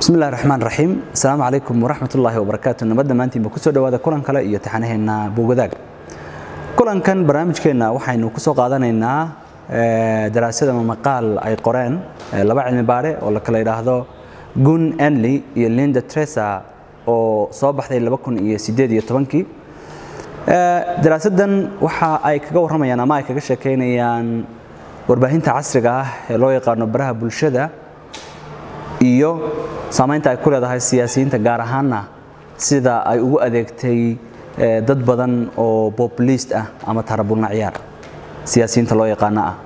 bismi illahi raxmaan raxiim asalaamu calaykum waraxmat ullaahi wabarakaatu nabad dhammaantiinba kusoo dhowaada kulan kale iyo taxanaheena buugadaag kulankan barnaamijkeenna waxaynu kusoo qaadanaynaa daraasad ama maqaal ay qoreen laba cilmi baare oo la kala yidhaahdo gun enley iyo linda tresa oo soo baxday iyo sideed iyo tobankii daraasaddan waxa ay kaga warramayaan ama ay kaga sheekaynayaan warbaahinta casriga ah ee loo yaqaano baraha bulshada iyo saamaynta ay ku leedahay siyaasiyiinta gaar ahaanna sida ay ugu adeegtay dad badan oo populist ah ama tarabulna ciyaar siyaasiyiinta loo yaqaano ah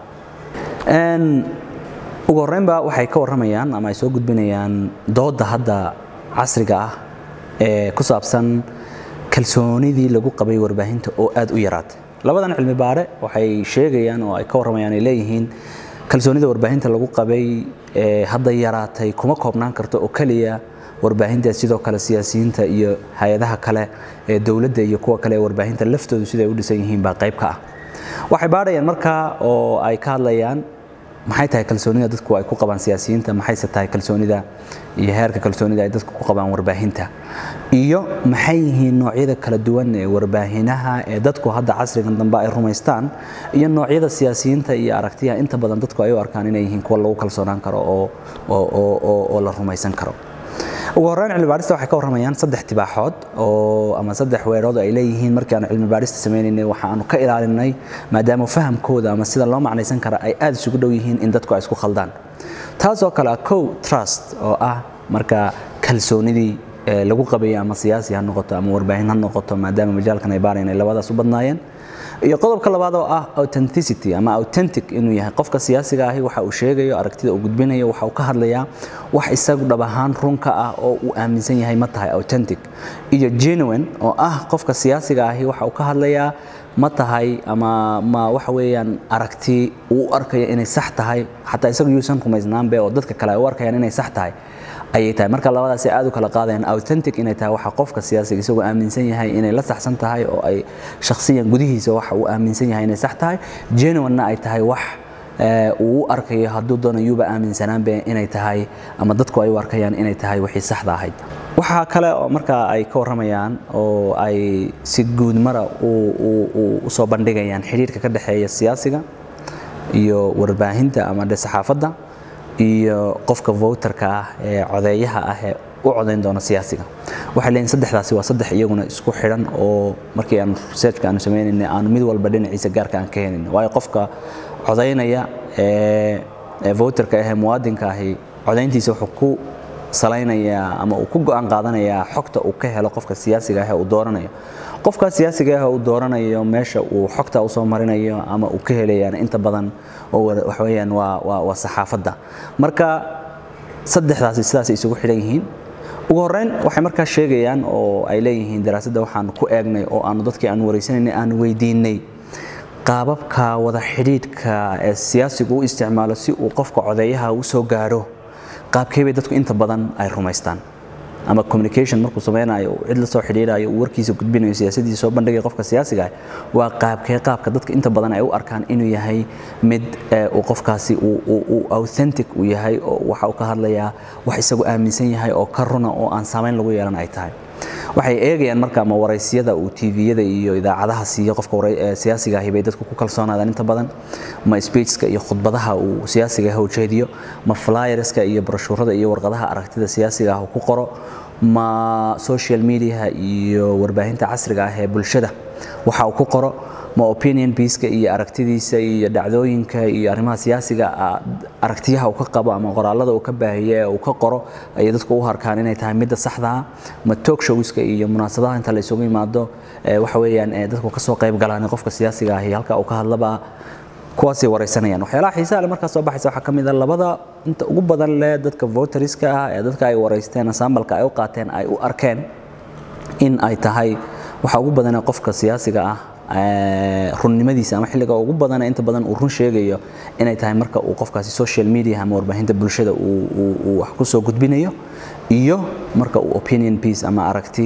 ugu horreynba waxay ka warramayaan ama ay soo gudbinayaan doodda hadda casriga ah ee ku saabsan kalsoonidii lagu qabay warbaahinta oo aad u yaraatay labadan cilmi baare waxay sheegayaan oo ay ka warramayaan ay leeyihiin kalsoonida warbaahinta lagu qabay ee hadda yaraatay kuma koobnaan karto oo keliya warbaahinta sidoo kale siyaasiyiinta iyo hay-adaha kale ee dowladda iyo kuwa kale ee warbaahinta laftoodu siday u dhisan yihiin baa qayb ka ah waxay baadhayaan markaa oo ay ka hadlayaan maxay tahay kalsoonida dadku ay ku qabaan siyaasiyiinta maxayse tahay kalsoonida iyo heerka kalsoonida ay dadku ku qabaan warbaahinta iyo maxay yihiin noocyada kala duwan ee warbaahinaha ee dadku hadda casrigan dambe ay rumaystaan iyo noocyada siyaasiyiinta iyo aragtiyaha inta badan dadku ay u arkaan inay yihiin kuwa lagu kalsoonaan karo oo la rumaysan karo ugu horreyn cilmi baarista waxay ka warramayaan saddex tibaaxood oo ama saddex weerood ay leeyihiin markii aanu cilmi baarista sameynaynay waxa aanu ka ilaalinay maadaama fahamkooda ama sida loo macnaysan kara ay aad isugu dhow yihiin in dadku ay isku khaldaan taasoo kale ah cow trust oo ah marka kalsoonidii lagu qabayay ama siyaasi ha noqoto ama warbaahin ha noqoto maadaama majaalkan ay baarayan ay labadaas u badnaayeen iyo qodobka labaad oo ah authenticity ama authentic inuu yahay qofka siyaasiga ahi waxa uu sheegayo aragtida uu gudbinayo waxa uu ka hadlayaa wax isagu dhab ahaan runka ah oo uu aaminsan yahay ma tahay authentic iyo genuine oo ah qofka siyaasiga ahi waxa uu ka hadlayaa ma tahay ama ma waxa weeyaan aragti uu u arkayo inay sax tahay xataa isagu yuusan rumaysnaanbe oo dadka kale ay u arkayaan inay sax tahay ayay tahay marka labadaas aad u kala qaadayaan authentic inay tahay waxa qofka siyaasiga isagoo aaminsan yahay inay la saxsan tahay oo ay shakhsiyan gudihiisa waxa uu aaminsan yahay inay sax tahay genuine-na ay tahay wax uu u arkayo hadduu doono yuuba aaminsanaanbe inay tahay ama dadku ay u arkayaan inay tahay wixii saxda ahayd waxaa kale oo markaa ay ka warramayaan oo ay si guud mara u soo bandhigayaan xidhiirka ka dhexeeya siyaasiga iyo warbaahinta ama dhe saxaafadda iyo qofka voterka ah ee codeeyaha ah ee u codayn doona siyaasiga waxay leeyihin saddexdaasi waa saddex iyaguna isku xidhan oo markii aan researchka aanu sameynaynay aanu mid walba dhinaciisa gaarka aan ka helin waayo qofka codaynaya ee voterka ah ee muwaadinka ahi codayntiisa wuxuu ku salaynayaa ama uu ku go'aan qaadanayaa xogta uu ka helo qofka siyaasiga ah ee uu dooranayo qofka siyaasiga ah uu dooranayo meesha uu xogta usoo marinayo ama uu ka helayaan inta badan oo waxa weeyaan waa waa waa saxaafadda marka saddexdaasi sidaas isugu xidhan yihiin ugu horreyn waxay markaa sheegayaan oo ay leeyihiin daraasadda waxaanu ku eegnay oo aanu dadkii aanu wareysanaynay aanu weydiinay qaababka wada xidhiidhka ee siyaasigu u isticmaalo si uu qofka codeeyaha u soo gaadho qaabkee bay dadku inta badan ay rumaystaan ama communication markuu sameynayo cid la soo xidhiidhayo uu warkiisa gudbinayo siyaasadiisa soo bandhigaya qofka siyaasiga ah waa qaabkee qaabka dadka inta badan ay u arkaan inuu yahay mid uu qofkaasi uu authentic uu yahay oo waxa uu ka hadlayaa wax isagu aaminsan yahay oo ka runa oo aan saamayn lagu yeelan ay tahay waxay eegayaan marka ma waraysyada uu tviyada iyo idaacadaha siiyo qofka siyaasiga ahi bay dadku ku kalsoonaadaan inta badan ma speechska iyo khudbadaha uu siyaasiga ah ujeediyo ma flyerska iyo broshuurada iyo warqadaha aragtida siyaasiga ah uu ku qoro ma social mediaha iyo warbaahinta casriga ah ee bulshada waxa uu ku qoro ma opinion pieceka iyo aragtidiisa iyo dhacdooyinka iyo arrimaha siyaasiga aragtiyaha uu ka qabo ama qoraalada uu ka baahiye ee uu ka qoro ayay dadku u harkaan inay tahay midda saxdaa ma talk showska iyo munaasabadaha inta la isugu yimaado waxa weeyaan dadku kasoo qayb galaan qofka siyaasiga ahi halka uu ka hadlaba kuwaasay wareysanayaan waxyaalaha xiisaha leh markaas soo baxaysa waxaa ka mid a labada inta ugu badan leh dadka voteriska ah ee dadka ay wareysteen sambalka ay u qaateen ay u arkeen in ay tahay waxa ugu badanee qofka siyaasiga ah runnimadiisa ama xilliga ugu badan inta badan uu run sheegayo inay tahay marka uu qofkaasi social media ama warbaahinta bulshada uu wax ku soo gudbinayo iyo marka uu opinion piece ama aragti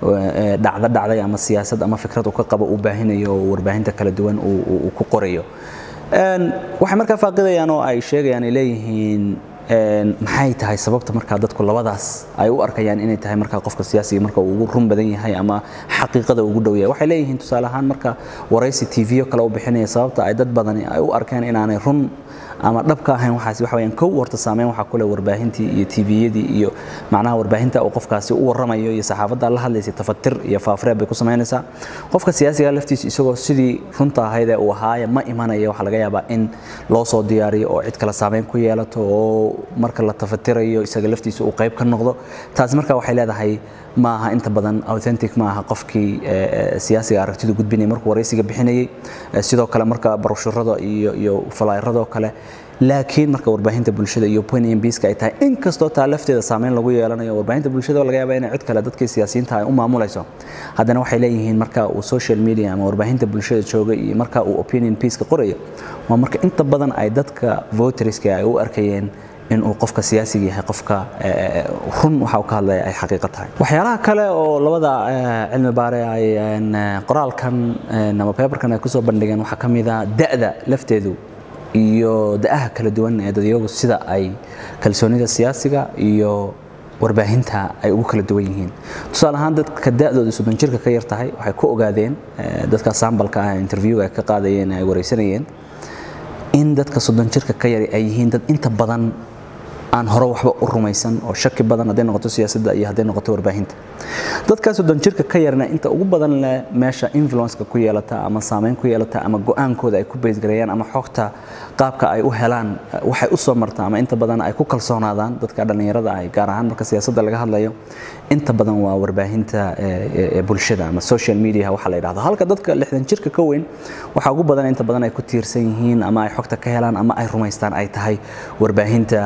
dhacdo dhacday ama siyaasad ama fikrad uu ka qabo uu baahinayo oo warbaahinta kala duwan uu ku qorayo waxay markaa faaqidayaan oo ay sheegayaan ay leeyihiin maxay tahay sababta markaa dadku labadaas ay u arkayaan inay tahay markaa qofka siyaasiga marka uu ugu run badan yahay ama xaqiiqada ugu dhow yahay waxay leeyihiin tusaale ahaan marka waraysi tv kale u bixinaya sababta ay dad badani ay u arkeen inaanay run ama dhab ka ahayn waxaasi waxa weeyaan kow horta saameyn waxaa ku leh warbaahintii iyo tviyadii iyo macnaha warbaahinta uu qofkaasi u warramayo iyo saxaafadda la hadlaysay tafatir iyo faafreeb bay ku samaynaysaa qofka siyaasiga laftiisa isagoo sidii runta ahayd ee uu ahaaya ma imanaya waxaa laga yaabaa in loo soo diyaariyo oo cid kale saameyn ku yeelato oo marka la tafatirayo isaga laftiisa uu qayb ka noqdo taasi marka waxay leedahay ma aha inta badan authentic ma aha qofkii siyaasiga aragtidu gudbinaya markuu waraysiga bixinayay sidoo kale marka barushurada iyo iyo falayradoo kale laakiin marka warbaahinta bulshada iyo opinion piece ay tahay inkastoo taa lafteeda saameyn lagu yeelanayo warbaahinta bulshada laga yaabaa inay cid kale dadkii siyaasiyiinta ay u maamulayso haddana waxay leeyihiin marka uu social media ama warbaahinta bulshada jooga iyo marka uu opinion piece qoraya waa marka inta badan ay dadka voterska ay u arkayeen in uu qofka siyaasiga yahay qofka run waxa uu ka hadlaya ay xaqiiqo tahay waxyaalaha kale oo labada cilmi baare ay qoraalkan ama paperkan ay kusoo bandhigeen waxaa ka mid ah da'da lafteedu iyo da'aha kala duwan ee dadyagu sida ay kalsoonida siyaasiga iyo warbaahinta ay ugu kala duwan yihiin tusaale ahaan dadka da'dooda soddon jirka ka yar tahay waxay ku ogaadeen dadka sambalka ah interviewga ay ka qaadayeen ay wareysanayeen in dadka soddon jirka ka yar ay yihiin dad inta badan aan hore waxba u rumaysan oo shaki badan hadday noqoto siyaasadda iyo hadday noqoto warbaahinta dadka soddon jirka ka yarna inta ugu badan leh meesha influenceka ku yeelata ama saameyn ku yeelata ama go-aankooda ay ku baysgareeyaan ama xogta qaabka ay u helaan waxay u soo martaa ama inta badan ay ku kalsoonaadaan dadka dhallinyarada ah gaar ahaan marka siyaasadda laga hadlayo inta badan waa warbaahinta bulshada ama social media waxa la yidhahdo halka dadka lixdan jirka ka weyn waxaa ugu badan inta badan ay ku tiirsan yihiin ama ay xogta ka helaan ama ay rumaystaan ay tahay warbaahinta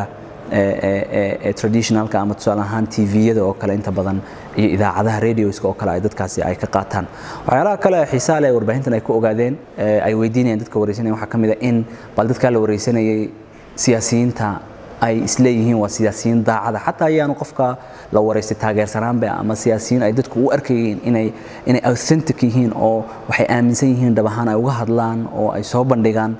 traditionalka ama tusaale ahaan tviyada oo kale inta badan iyo idaacadaha radioska oo kale ay dadkaasi ay ka qaataan waxyaalaha kale xiisaa leh warbaahintan ay ku ogaadeen ay weydiinayaan dadka wareysanaya waxaa ka mid a in bal dadkaa la wareysanayay siyaasiyiinta ay isleeyihiin waa siyaasiyiin daacada xataa ayaanu qofka la wareystay taageersanaanba ama siyaasiyiin ay dadku u arkayeen inay inay authentic yihiin oo waxay aaminsan yihiin dhab ahaan ay uga hadlaan oo ay soo bandhigaan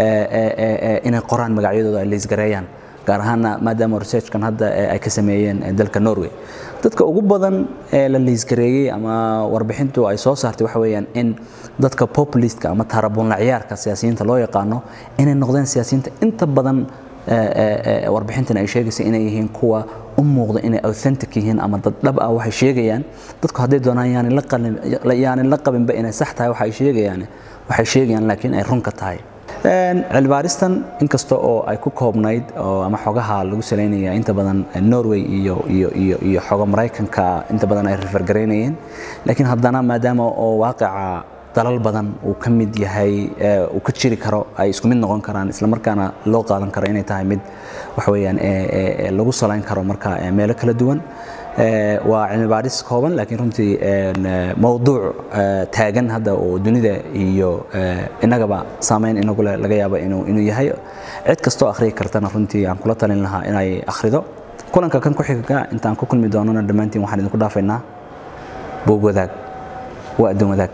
inay qoraan magacyadooda ay leysgareeyaan gaar ahaana maadaama researchkan hadda ay ka sameeyeen dalka norway dadka ugu badan ee la liisgareeyey ama warbixintu ay soo saartay waxa weeyaan in dadka populistka ama taarabuunla ciyaarka siyaasiyiinta loo yaqaano inay noqdeen siyaasiyiinta inta badan warbixintan ay sheegaysa inay yihiin kuwa u muuqda inay authentic yihiin ama dad dhab ah waxay sheegayaan dadku hadday doonaan yaanin la qabinba inay sax tahay waxa ay sheegayaan waxay sheegayaan laakiin ay runka tahay cilmibaaristan inkasta oo ay ku koobnayd ama xogaha lagu salaynaya inta badan norway iyo iyo iyo iyo xoga maraykanka inta badan ay refergaraynayeen laakiin haddana maadaama oo waaqica dalal badan uu ka mid yahay uu ka jiri karo ay isku mid noqon karaan isla markaana loo qaadan karo inay tahay mid waxa weeyaan lagu salayn karo marka meelo kala duwan waa cilmi baadhis kooban laakiin runtii mowduuc taagan hadda oo dunida iyo innagaba saameyn inagu leh laga yaabo inuu inuu yahay cid kastoo akhriyi kartana runtii aan kula talin lahaa inay akhrido kulanka kan ku xiga intaan ku kulmi doonana dhammaantiin waxaan idinku dhaafaynaa boog wadaag waa addoon wadaag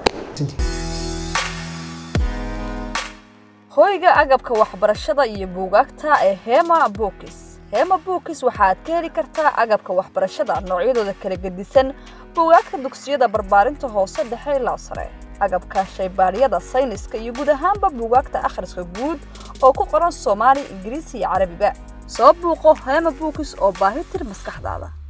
hoyga agabka waxbarashada iyo buugaagta ee hema bookis hema bookis waxaad ka heli kartaa agabka waxbarashada noocyadooda kala gedisan buugaagta dugsiyada barbaarinta hoose dhexe ilaa sare agabka shaybaadhyada sayniska iyo guud ahaanba buugaagta akhriska guud oo ku qoran soomaali ingiriisi iyo carabiga soo buuqo hema bookis oo baahi tir maskaxdaada